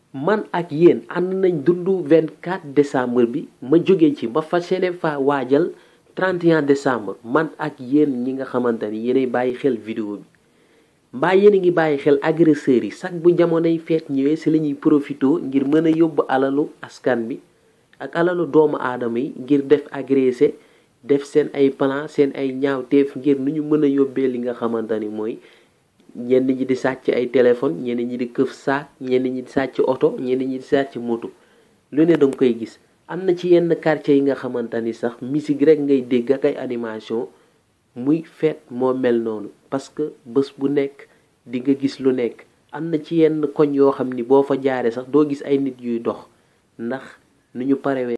man ak yéen ànd nañ dundu 24 décembre bi ma jóge ci ba fas yéene fa waajal 31 décembre man ak yéen ñi nga xamante ni yéenay bàyyi xel vidéo bi mbaa yéen a ngi bàyyi xel agresseurs yi sax bu jamonoy feet ñëwee si la ñuy profité ngir mën a yóbbu alalu askan bi ak alalu doomu aadama yi ngir def agressé def seen ay plan seen ay ñaawteef ngir nu ñu mën a yóbbee li nga xamante ni mooy ñenn ñi di sàcc ay téléphone ñenn ñi di këf saak ñenn ñi di sàcc oto ñenn ñi di sàcc moto lu ne danga koy gis am na ci yenn quartier yi nga xamante ni sax musique rek ngay dégg ak ay animation muy feet moo mel noonu parce que bés bu nekk di nga gis lu nekk am na ci yenn koñ yoo xam ni boo fa jaaree sax doo gis ay nit yuy dox ndax nu ñu parewee